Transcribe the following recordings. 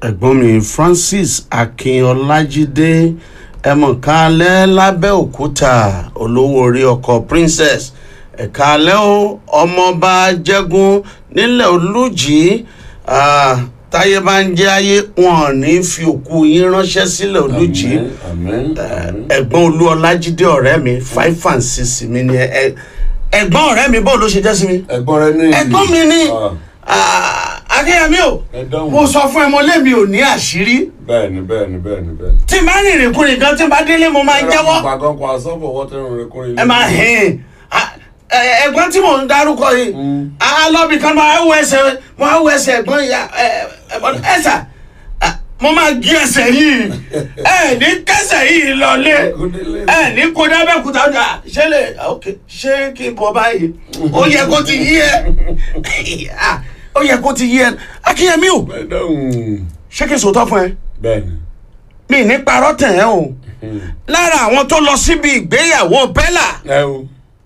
ẹ̀gbọ́n mi francis akínọlájídé ẹ̀mọ̀kálẹ́ lábẹ́òkúta olówó orí ọkọ̀ princess ẹ̀kálẹ́ o ọmọọba jẹ́gun nílẹ̀ olùjì ah, táyé bá ń jẹ́ ayé wọn ò ní fi òkú yín ránṣẹ́ sílẹ̀ olùjì àmín àmín. ẹ̀gbọ́n olú ọlájídé ọ̀rẹ́ mi five and six mi ni ẹ ẹ̀gbọ́n ọ̀rẹ́ mi bó ló ṣe jẹ́ sí mi ẹ̀gbọ́n rẹ ní. ẹ̀gbọ́n mi ni Ah, ah, akínyẹmí o ẹ dáhùn. mo sọ fún ẹ mo lé mi ò ní àṣírí bẹ́ẹ̀ni bẹ́ẹ̀ni bẹ́ẹ̀ni bẹ́ẹ̀ni. tí n bá rìn ìrìnkúrìn kan tí n bá délé mo máa ń jẹ́wọ́ gbàgán kó asọ́fọ̀ wọ́tẹ́rùn rẹ kúrin. ẹ máa hìn ẹ̀gbọ́n tí mò ń darúkọ yìí alọ́bì kan máa wọ ẹsẹ̀ mo máa wọ ẹsẹ̀ ẹ̀gbọ́n ìyá ẹ̀gbọ́n ẹ̀sà mo máa gé ẹsẹ̀ yìí ẹ̀ ní kẹsẹ̀ yìí lọlé ẹ̀ ní kó dábẹ́kúta ọjà ṣé lè ok ṣé kí n bọ̀ báyìí ó yẹ kó ti yí ẹ ó yẹ kó ti yí ẹ akínyẹmí o ẹ dáhùn. ṣé kí n sòótọ́ fún ẹ bẹ́ẹ̀ni. mi ní parọ́ tẹ̀ ẹ́ o lára àwọn tó lọ síbi ìgbéyàwó bella ẹ o.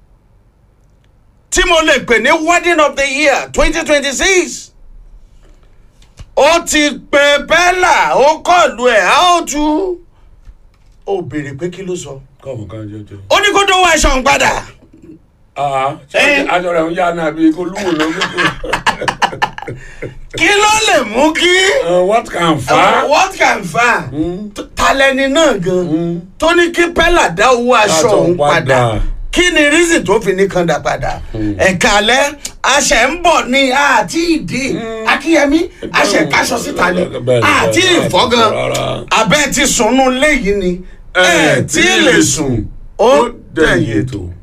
tí mo lè pè ní wedding of the year twenty twenty six ó ti pe bella ó kọlu ẹ̀ á ó tú ó béèrè pé kí ló sọ kọ́ọ̀mù kan jẹjẹ. ó ní kó dówó aṣọ òun padà ṣé aṣọ rẹ̀ ń yá náà bí kó lúwo ló ń kí ló lè mú kí what can fa. what can fa talẹni náà gan tó ní kí bella dá owó aṣọ òun padà kí ni reason tó fi ní kanda padà ẹ̀ka alẹ́ aṣẹ ń bọ̀ ní àti ìdí akínyẹmí aṣẹ kaṣọ síta ni àti ìfọ́gàn abẹ́ ti sùnnú léyìí ni ẹ̀ tí ì lè sùn ó dẹ̀yìn ètò.